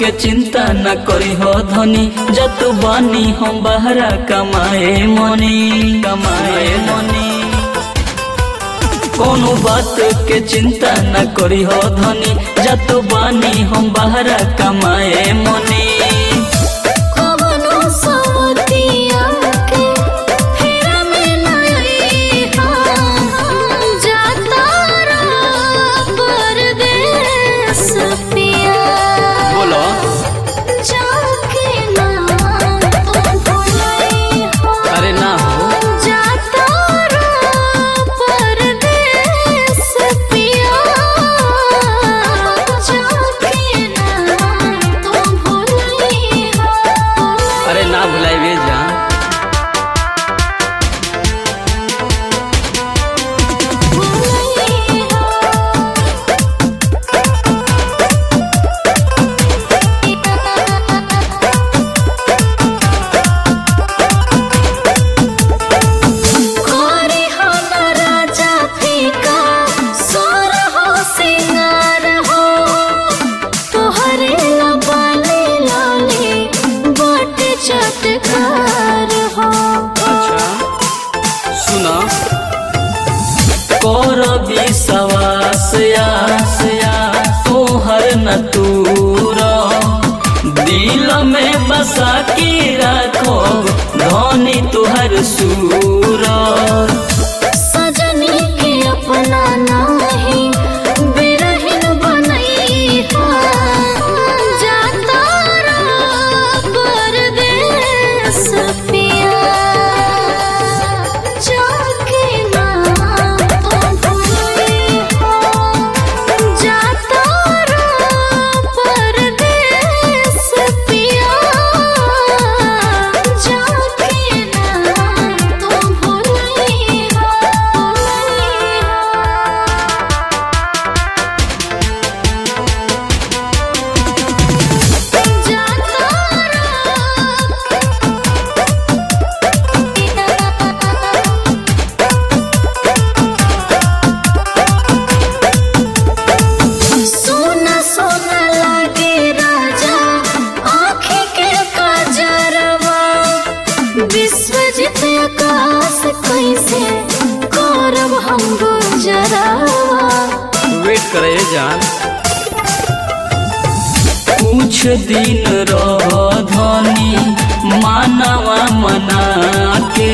के चिंता न करी हो धनी जत बानी हम बहरा कमाए मनी कमाए मनी कोनो बात के चिंता न करी हो धनी जत बानी हम बहरा कमाए मनी कवनो सवतिया के फेरा में नहीं हम जाता रहा परदेस पिया बोलो जाके ना तुम भुलाई हो अरे ना हो जाता रहा परदेस पिया जाके ना तुम भुलाई हो अरे ना भुलाइबे जान कोरी हो न राजा फीका सोर हो सिंगार हो तोहरे लबाले लाले बट चटकार हो अच्छा सुना कर विश्वास आस आस तोहर न तूर दिल में बसा के रखो धनी तुहर सूर सजनी के अपना नाही बिरहिन बनई हा जाता रहा परदेस पिया जाके ना तुम भुलाई हो जाता रहा परदेस पिया जाके ना तुम भुलाई हो भुलाई हो जाता सोना सोना लागे राजा आँखें के काजरवा विश्वजित आकाश कैसे गौरव हम गुजरावा वेट करे जान कुछ दिन रह धनी मानवा मना के